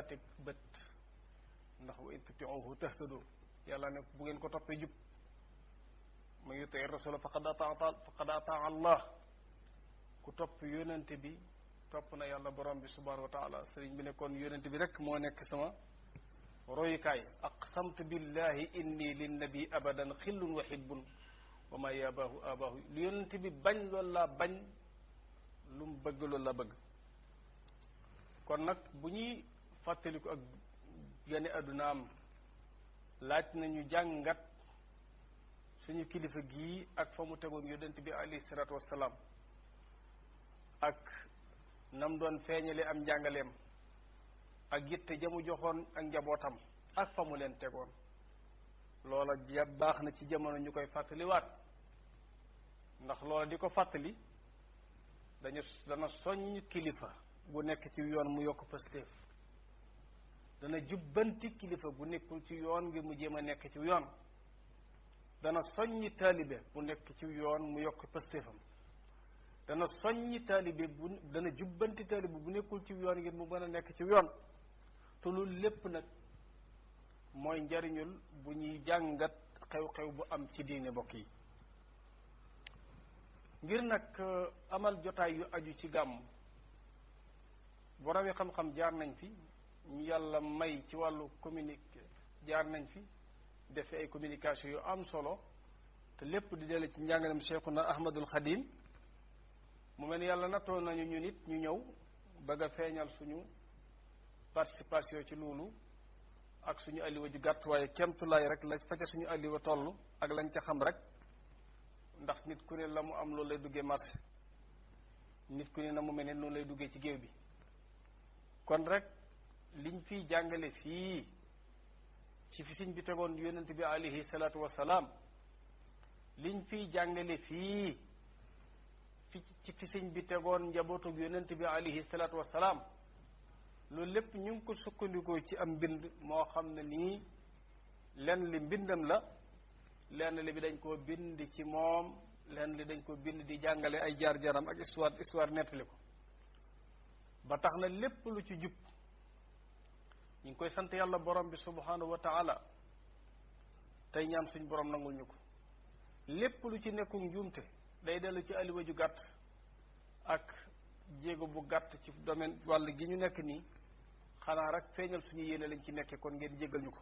laa teg bët ndax wa in tutiuhu tahtadu yàlla ne bu ngeen ko toppee jub man yutii rasula faqad ataa faqad ataa allah ku topp yónente bi topp na yàlla borom bi subhanahu wa taala sëriñ bi ne kon yónente bi rek moo nekk sama royukaay aqsamtu billahi inni linnabi abadan xillun wa hibbun wa ma yabaahu abaahu lu yónente bi bañ loolu laa bañ lu mu bëgg loolu laa bëgg kon nag bu ñuy fàttaliku ak gane àddunaam laaj nañu jàngat suñu kilifa gii ak fa mu tegoon yonent bi alayhi salaatu wassalaam ak nam doon feeñale am njàngaleem ak yitte jamu joxoon ak njabootam ak fa mu leen tegoon loola ja baax na ci jamono ñu koy fàttaliwaat ndax loola di ko fàttali dañu dana soññ kilifa bu nekk ci yoon mu yokk pastéef dana jubbanti kilifa bu nekkul ci yoon ngir mu jéem a nekk ci yoon dana soññi taalibe bu nekk ci yoon mu yokk pastéefam dana soññi taalibe bu dana jubbanti taalibe bu nekkul ci yoon ngir mu mën a nekk ci yoon te loolu lépp nag mooy njariñul bu ñuy jàngat xew-xew bu am ci diine mbokk yi ngir nag amal jotaay yu aju ci gàmm boroom yi xam-xam jaar nañ fi ñu yàlla may ci wàllu communique jaar nañ fi defe ay communication yu am solo te lépp di dele ci njàngalem Cheikhuna Ahmadul Xadim mu mel ni yàlla nattoo nañu ñu nit ñu ñëw bëgg a feeñal suñu participation ci loolu ak suñu alliwa ju gàtt waaye kemtulaay rek la fa ca suñu alliwa toll ak lañ ca xam rek ndax nit ku ne la mu am loolu lay duggee marché nit ku ne na mu mel ne noonu lay duggee ci géew bi kon rek liñ fiy jàngale fii ci fi siñ bi tegoon yonent bi alayhi salaatu wasalaam liñ fiy jàngale fii fi ci fi siñ bi tegoon njabootug yonent bi alayhi salaatu wasalaam loolu lépp ñu ngi ko sukkandikoo ci am mbind moo xam ne nii lenn li mbindam la lenn li bi dañ koo bind ci moom lenn li dañ ko bind di jàngale ay jaar-jaaram ak histoire histoire nettali ko ba tax na lépp lu ci jub ñu ngi koy sant yàlla borom bi subhanahu wa taala tey ñaan suñ borom nangul ñu ko lépp lu ci nekkul njuumte day dellu ci aliwa ju gàtt ak jéego bu gàtt ci domaine wàll gi ñu nekk nii xanaa rek feeñal suñu yéene lañ ci nekkee kon ngeen jéggal ñu ko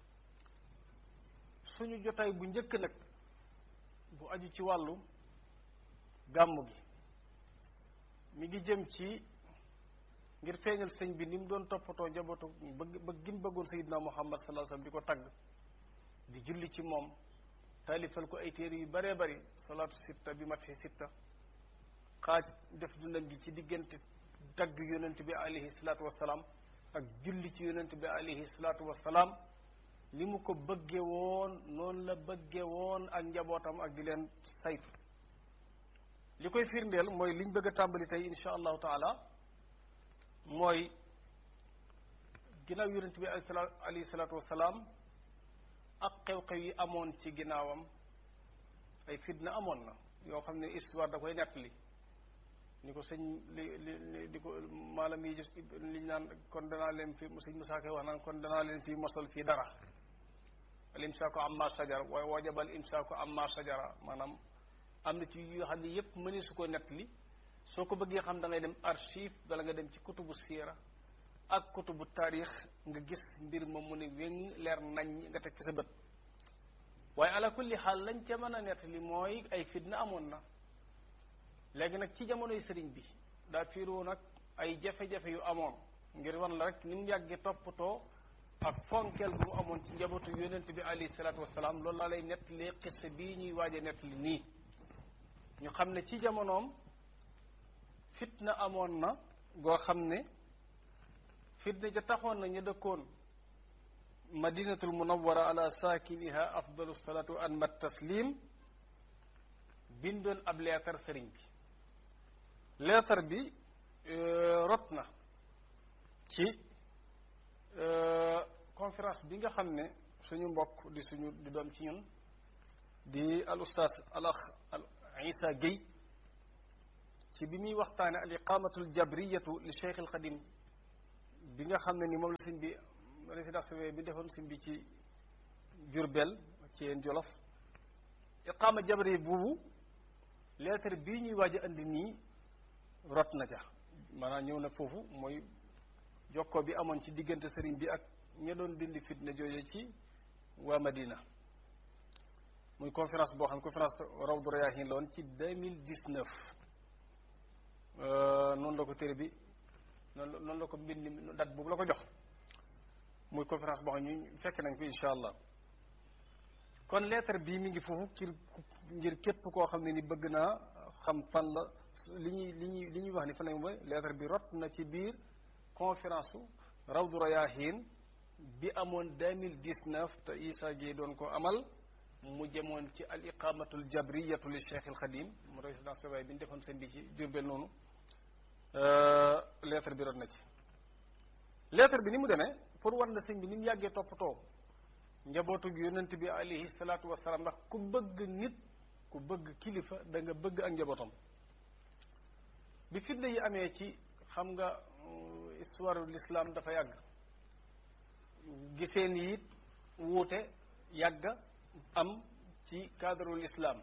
suñu jotaay bu njëkk nag bu aju ci wàllu gàmmu gi mi ngi jëm ci ngir feeñal sëñ bi ni mu doon toppatoo njabootu bëgg bëgg gi mu bëggoon sayidna muhammad sallallahu alayhi wasallam di ko tagg di julli ci moom taalifal ko ay téere yu baree bari salaatu sitta bi mat sitta xaaj def dundam gi ci diggante tagg yonent bi alayhi salaatu wasalaam ak julli ci yonent bi alayhi salaatu wasalaam li mu ko bëgge woon noonu la bëgge woon ak njabootam ak di leen saytu li koy firndeel mooy liñ bëgg a tàmbali tey insha allahu taala mooy ginnaaw yonent bi alayhi salaatu wasalaam ak xew-xew yi amoon ci ginnaawam ay fitna amoon na yoo xam ne histoire da koy nettali ni ko sëñ li li di ko maalam yi liñ naan kon danaa leen fi sëñ Musaa Ka wax naan kon danaa leen fi mosal fii dara al imsaaku amma sajara waaye wajabal imsaaku amma sajara maanaam am na ci yoo xam ne yépp mëni su ko nettali soo ko bëggee xam da ngay dem archive bala nga dem ci kutubu siira ak kutubu taarix nga gis mbir ma mu ne wéng leer nañ nga teg ci sa bët waaye ala kulli xaal lañ ca mën a nettali mooy ay fitna amoon na léegi nag ci jamonoy sëriñ bi daa fiiroo nag ay jafe-jafe yu amoon ngir wan la rek ni mu yàggee toppatoo ak fonkeel bu mu amoon ci njabootu yonent bi alayhi salaatu wasalaam loolu laa lay nettali xisse bii ñuy waaje nettali nii ñu xam ne ci jamonoom fitna amoon na goo xam ne fitna ja taxoon na ñu dëkkoon madinatul munawwara ala saakiniha afdalu salaatu an mat taslim bindoon ab leetar sëriñ bi leetar bi rot na ci conférence bi nga xam ne suñu mbokk di suñu di doom ci ñun di al ustaas al ax al isa Guèye ci bi muy waxtaane al iqamatu al jabriyatu li cheikh al xadim bi nga xam ne ni moom la sëñ bi résidence bi defoon sëñ bi ci Jurbel ci yeen Jolof iqaama jabari buubu lettre bii ñuy waaj a andi nii rot na ca maanaam ñëw na foofu mooy jokkoo bi amoon ci diggante sëriñ bi ak ña doon dindi fitna jooje ci waa Madina muy conférence boo xam ne conférence Rawdu Rayaahin la woon ci deux mille dix neuf noonu la ko téere bi noonu noonu la ko mbind mi date boobu la ko jox muy conférence boo xam ne ñu fekk nañ ko incha allah kon lettre bii mi ngi foofu ngir ngir képp koo xam ne ni bëgg naa xam fan la li ñuy li ñuy li ñuy wax ni fan la mooy lettre bi rot na ci biir conférence su Rawdu Rayaahin bi amoon deux mille dix neuf te Issa Gueye doon ko amal mu jëmoon ci al iqamatul jabriyatu li Cheikh al Xadim mu résidence surveillée bi ñu defoon seen bi ci Jurbel noonu lettre bi rot na ci lettre bi ni mu demee pour war na sëñ bi ni mu yàggee toppatoo njabootu gi yonent bi alayhi salaatu wasalaam ndax ku bëgg nit ku bëgg kilifa da nga bëgg ak njabootam bi fitna yi amee ci xam nga histoire l'islam dafa yàgg giseen yi it wuute yàgg am ci cadre l'islam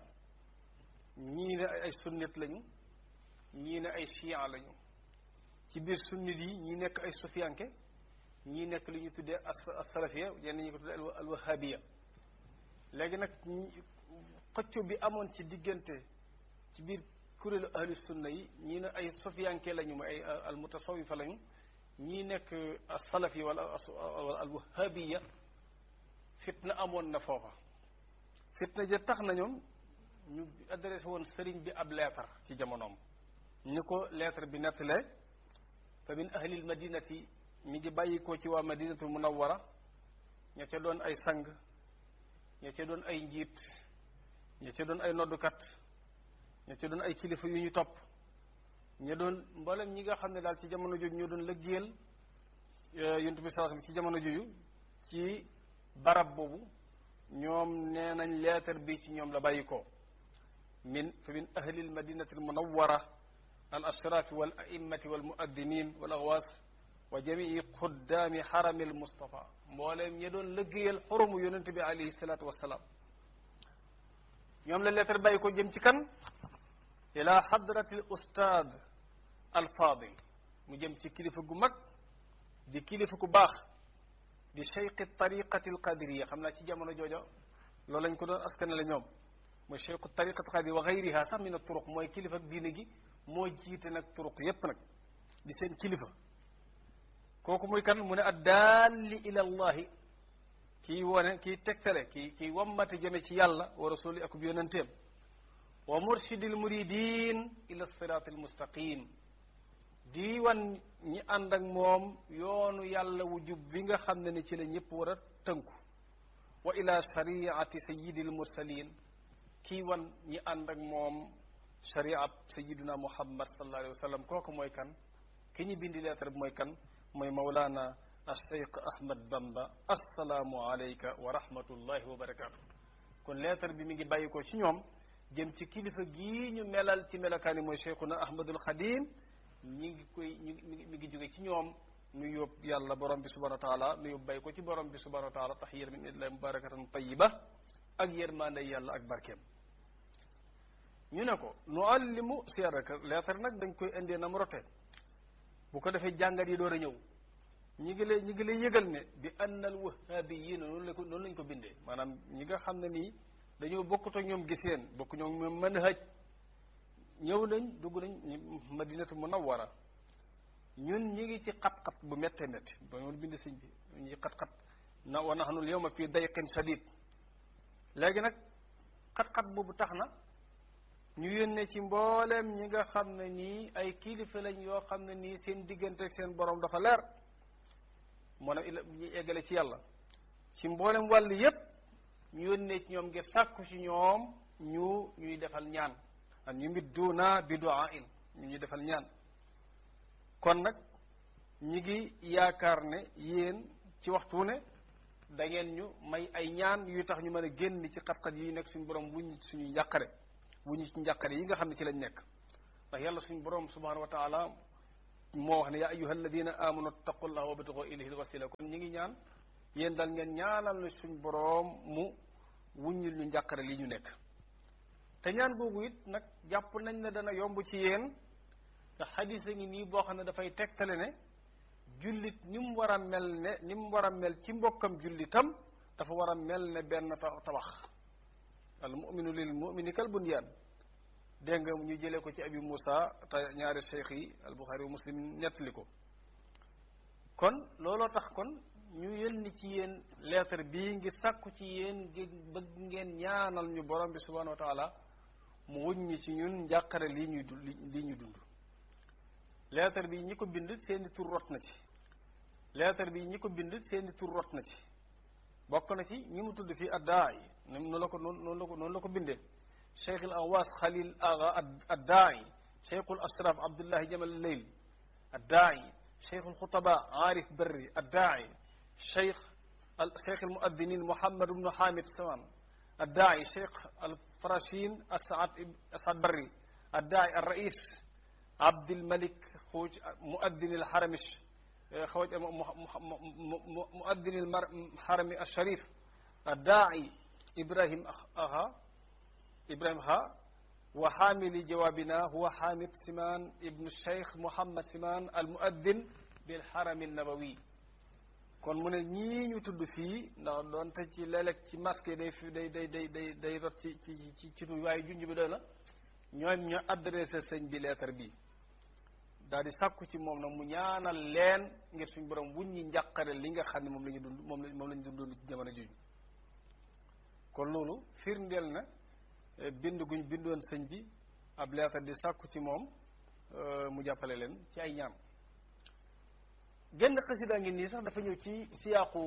ñii ne ay sunnit lañu ñii ne ay chian lañu ci biir sunnit yi ñi nekk ay sufiyanke ñii nekk li ñu tuddee as-salafiya yenn ñi ko tuddee al-wahabiya léegi nag xëcco bi amoon ci diggante ci biir kuréelu ahlu sunna yi ñii ne ay sufiyanke lañu mooy ay al-mutasawifa lañu ñii nekk as-salafi wala al-wahabiya fitna amoon na foofa fitna ja tax na ñoom ñu adressé woon sëriñ bi ab lettre ci jamonoom ni ko lettre bi nettalee fa min ahlil madinati mi ngi bàyyi ko ci waa madinatul munawwara ña ca doon ay sang ña ca doon ay njiit ña ca doon ay noddukat ña ca doon ay kilifa yu ñu topp ña doon mboolem ñi nga xam ne daal ci jamono jooju ñoo doon lëggéeyal yonent bi sallallahu alayhi wasallam ci jamono jooju ci barab boobu ñoom nee nañ leetar bi ci ñoom la bàyyi ko min fa min ahli al madinati al munawwara al ashraf wal a'immati wal muaddinin wal aghwas wa jamii xuddaami xarami al mustafa mbooleem ñi doon lëggéeyal xurumu yonente bi alayhi salaatu wassalaam ñoom la leetar bàyyi ko jëm ci kan ila hadrati al ustaad al faadil mu jëm ci kilifa gu mag di kilifa ku baax di cheikh tariqati al qadiriya xam naa ci jamono jooja loolu lañ ko doon askanale ñoom mooy cheikh tariqati al qadiriya wa gayriha sax min a turuq mooy kilifa diine gi moo jiite nag turuq yépp nag di seen kilifa kooku muy kan mu ne addaalli ila allahi kii wone kii tegtale kii kii wammate jëme ci yàlla wa rasuli akub yonenteem wa murshidil muridin ila siraat al mustaqim di wan ñi ànd ak moom yoonu yàlla wu jub bi nga xam ne ni ci la ñëpp war a tënku wa ila shariati sayidil mursalin kii wan ñi ànd ak moom shariat sayiduna muhammad sallallahu alayhi wa sallam kooku mooy kan ki ñu bindi lettre bi mooy kan mooy mawlaana alcheikh ahmad bamba assalaamu alayka wa rahmatullahi wa barakaatu kon lettre bi mi ngi bàyyi ko ci ñoom jëm ci kilifa gii ñu melal ci melokaani mooy cheikhuna ahmadul xadim ñi ngi koy ñu mi ngi jóge ci ñoom nu yóbbu yàlla borom bi subhanahu wa taala nu yóbbu bàyyi ko ci borom bi subhanahu wa taala taxiyatan min indillahi mubarakatan tayiba ak yërmande yàlla ak barkeem ñu ne ko nu allimu siyaraka lettre nag dañ koy indee na mu rote bu ko defee jàngat yi door a ñëw ñi ngi lay ñi ngi lay yëgal ne bi annal wahabiyiina noonu la ko noonu lañ ko bindee maanaam ñi nga xam ne nii dañoo bokkut ak ñoom giseen bokk ñoom ñoom mën hëj ñëw nañ dugg nañ madinatu munawwara ñun ñi ngi ci xat-xat bu méttee métti ba ñoon bind sëñ bi ñi xat-xat na wa nahnu al yawma fii dayqin shadid léegi nag xat-xat boobu tax na ñu yónnee ci mbooleem ñi nga xam ne nii ay kilifa lañ yoo xam ne nii seen diggante ak seen borom dafa leer moo ne ñu eggale ci yàlla ci mboolem wàll yépp ñu yónnee ci ñoom ngir sàkku ci ñoom ñu ñuy defal ñaan an ñu mit duuna bi du'a in ñu ñuy defal ñaan kon nag ñi ngi yaakaar ne yéen ci waxtu ne da ngeen ñu may ay ñaan yu tax ñu mën a génn ci xat-xat yi nekk suñu borom wuñ suñuy njàqare wuñu ci njàqare yi nga xam ne ci lañ nekk ndax yàlla suñu borom subhanahu wa taala moo wax ne yaa ayuha alladina amanu taqullaha wabtagu ilayhi alwasila kon ñi ngi ñaan yéen daal ngeen ñaanal na suñ boroom mu wuññil ñu njàqare li ñu nekk te ñaan googu it nag jàpp nañ ne dana yomb ci yéen ndax xadis a ngi nii boo xam ne dafay tegtale ne jullit ni mu war a mel ne ni mu war a mel ci mbokkam jullitam dafa war a mel ne benn tabax al muminu lil mumini kal bunyaan dégg nga ñu jëlee ko ci abi Moussa te ñaari cheikh yi al Buxaari wa Muslim nettali ko kon looloo tax kon ñu yëlni ci yéen lettre bii ngir sàkku ci yéen ngir bëgg ngeen ñaanal ñu borom bi subhanahu wa taala mu wuññi ci ñun njàqare lii ñuy dund lii ñu dund lettre bi ñi ko bind seeni tur rot na ci lettre bi ñi ko bind seeni tur rot na ci bokk na ci ñi mu tudd fii addaay noonu la ko noonu la ko noonu la ko bindee cheikh al awas xalil aga addaay cheikh al ashraf abdullahi jamal leyl addaay cheikh al xutaba aarif berri addaay cheikh al cheikh al muaddinin muhammad ibnu hamid saman addaay cheikh al farashin asad asad berri addaay al rais abdilmalik xuuj muaddin al haramish خوج مؤذن الحرم الشريف الداعي إبراهيم أها إبراهيم ها وحامل جوابنا هو حامد سمان ابن الشيخ محمد سمان المؤذن بالحرم النبوي kon mu ne ñii ñu tudd fii ndax doonte ci léeg-léeg ci masque day fi day day day day day rot ci ci ci ci waaye junj bi doy na ñoom ñoo adressé sëñ bi lettre bi daal di sàkku ci moom nag mu ñaanal leen ngir suñu borom wuñ ñi njàqare li nga xam ne moom la ñu dund moom la moom la ñu dund ci jamono jooju kon loolu firndeel na bind guñ bindoon sëñ bi ab leetar di sàkku ci moom mu jàppale leen ci ay ñaan genn xasida ngi nii sax dafa ñëw ci siyaaqu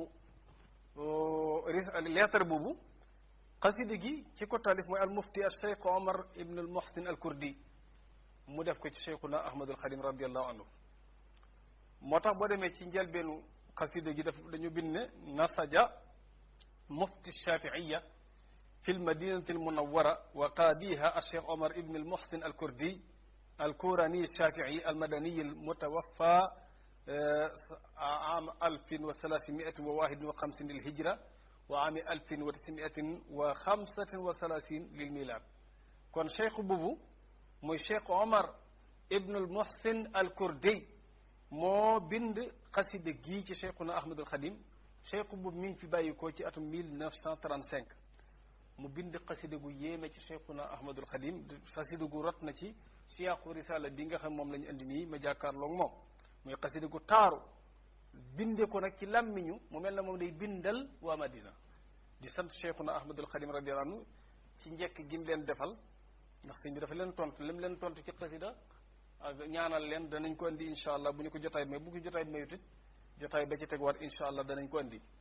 leetar boobu xasida gi ci ko taalif mooy al mufti al cheikh omar ibn al muhsin al kurdi mu def ko ci cheikhuna ahmadul xadim radiallahu anhu moo tax boo demee ci njëlbeenu xasida gi daf dañu bind ne nasaja mufti shafiiya fi lmadinati almunawara wa qaadiha alcheikh omar ibn almuhsin alkurdi alkurani alshafii almadani almutawaffa عام ألف وثلاثمائة وواحد وخمسين للهجرة وعام ألف وتسعمائة وخمسة وثلاثين للميلاد كون شيخ بوبو mooy cheikh omar ibnul muhsin al kurdi moo bind xasida gii ci cheikhuna ahmadul xadim cheikh boobu mi ngi fi bàyyi ko ci atum 1935 mu bind xasida gu yéeme ci cheikhuna ahmadul xadim xasida gu rot na ci siyaaqu risala bi nga xam moom la ñu indi nii ma jàkkaarloog moom muy xasida gu taaru binde ko nag ci làmmiñu mu mel na moom day bindal waa madina di sant cheikhuna ahmadul xadim radiyallahu anhu ci njekk gi mu leen defal ndax sëñ bi dafa leen tontu lim leen tontu ci xasida ak ñaanal leen danañ ko indi incha allah bu ñu ko jotaay may bu ko jotaay mayut it jotaay ba ci tegwaat incha allah danañ ko indi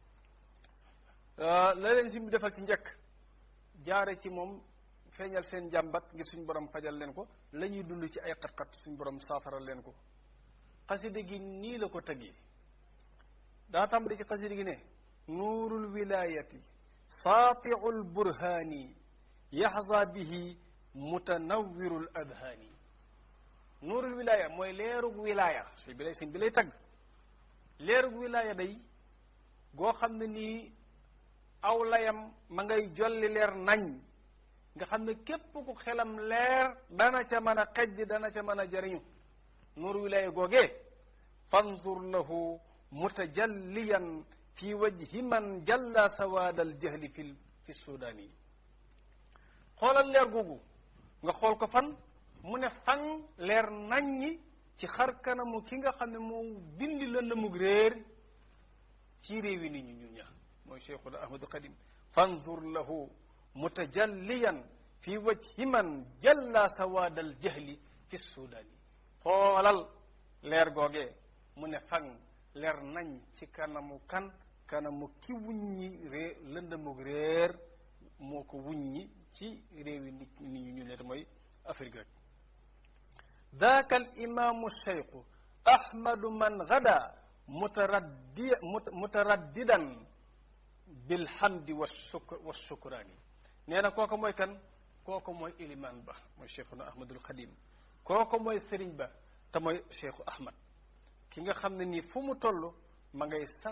la leen sëñ bi defal ci njëkk jaare ci moom feeñal seen jàmbat ngir suñ borom fajal leen ko la ñuy dund ci ay xat-xat suñ borom saafaral leen ko xasida gi nii la ko tëggee daa tàmbali ci xasida gi ne nuurul wilayati saatiul burhaani yaxza bihi mutanawwirul adhaani nuurul wilaya mooy leerug wilaya sëñ bi lay sëñ bi lay tagg leerug wilaya day goo xam ne nii aw layam ma ngay jolli leer nañ nga xam ne képp ku xelam leer dana ca mën a xejj dana ca mën a jariñu nuuru wilaya googee fanzur lahu mutajalliyan fi wajhi man jalla sawaadal jahli fi fi sudaani xoolal leer googu nga xool ko fan mu ne fan leer naññi ci xar kanamu ki nga xam ne moo dindi lëndëmug réer ci réewi nit ñi ñun ñaar mooy cheikhuna ahmadu xadim fanzur lahu mutajalliyan fi wajhi man jalla sawaadal jahli fi sudaani xoolal leer googee mu ne fan leer nañ ci kanamu kan kanamu ki wuññi rée lëndëmug réer moo ko wuññi ci réewi nit nit ñu ñu ne mooy Afrique rek daaka al imaamu cheikhu ahmadu man gada mutaraddi mutaraddidan bilhamdi wa shuk wa shukraani nee na kooku mooy kan kooku mooy ilimaan ba mooy cheikhuna ahmadul xadim kooku mooy sëriñ ba te mooy Cheikhu Ahmad ki nga xam ne nii fu mu toll ma ngay sant